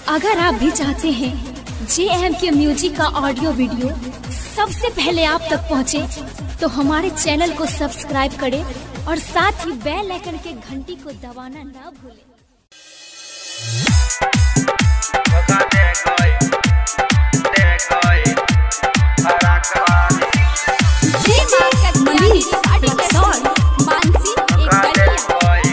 अगर आप भी चाहते हैं जे एम के म्यूजिक का ऑडियो वीडियो सबसे पहले आप तक पहुंचे, तो हमारे चैनल को सब्सक्राइब करें और साथ ही बेल आइकन के घंटी को दबाना ना भूलें जय मां कत्यानी साड़ी कसौल मानसी एक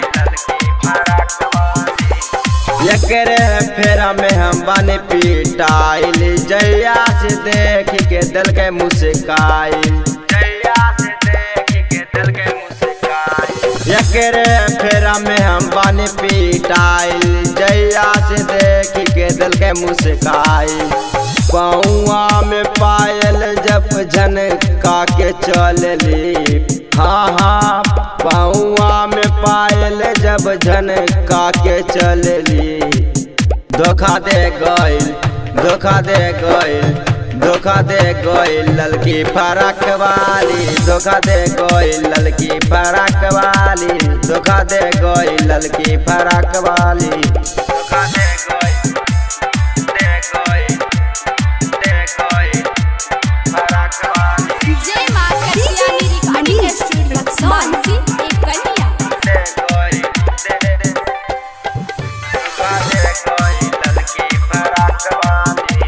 गलिया एकरे फेरा में हम बने पिटाइल जैया से देख के दिल के मुस्काइल जैया से देख के दिल के मुस्काइल एकरे फेरा में हम बने पिटाइल जैया से देख के दिल के मुस्काइल पौआ में पायल जब झनका के चलली हाँ हाँ पौआ में पायल जब झनका के चलली धोखा दे गइल धोखा दे गइल धोखा दे गइल ललकी फरक वाली धोखा दे गइल ललकी फरक वाली धोखा दे गइल ललकी फरक वाली धोखा दे गइल दे गइल दे गइल फरक वाली जय मां कत्यानी रिकॉर्डिंग स्टूडियो मानसी एक गलिया दे गइल दे दे दे धोखा दे गइल ललकी फरक वाली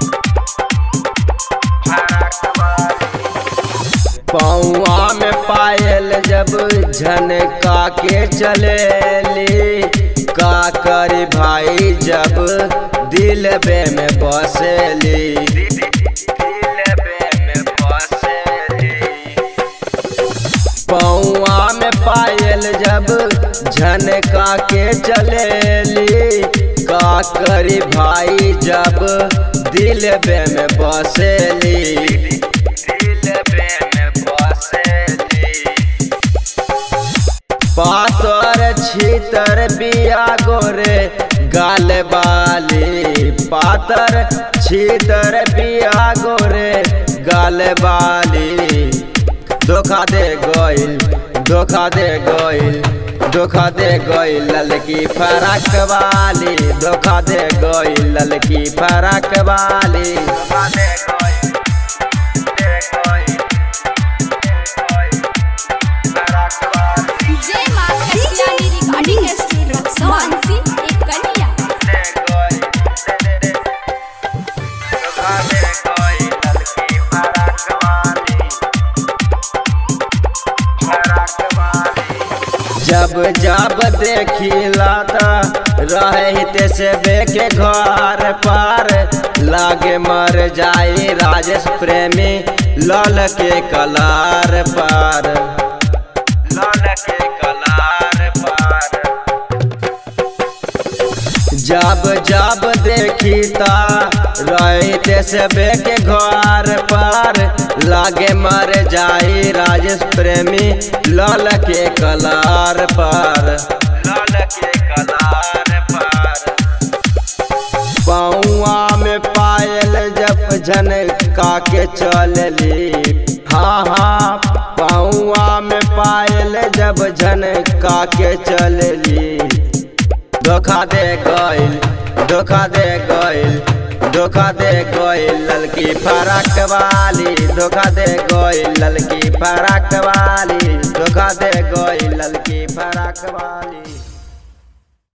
पौआ में पायल जब झनका के चलेली का करी भाई जब दिल बे में बसेली पौआ में पायल जब झनका के चलेली का करी भाई जब दिल बे में बसेली दिल बे में बसेली पातर छीतर बिया गोरे गाल बाली पातर छीतर बिया गोरे गाल बाली धोखा दे गइल धोखा दे गइल धोखा दे गइल ललकी फरक वाली धोखा दे गइल ललकी फरक वाली धोखा दे गइल दे गइल दे गइल फरक वाली जय मां कत्यानी रिकॉर्डिंग स्टूडियो मानसी एक गलिया दे गइल दे दे दे धोखा दे गइल ललकी फरक वाली फरक वाली जब जब देखिला त रहते से बेके घर पर लागे मर जाई राजेश प्रेमी लल के कलार पर लल के कलार पर जब जब देखी ता रहते से बेके घर पर लागे मर जाई राजेश प्रेमी लाल के कलार पर लाल के कलार पर पौआ में पायल जब झनका के चलली हाँ हाँ पौआ में पायल जब झनका के चलली धोखा दे गइल धोखा दे गइल धोखा दे गइल ललकी फरक वाली धोखा दे गइल ललकी फरक वाली धोखा दे गइल ललकी फरक वाली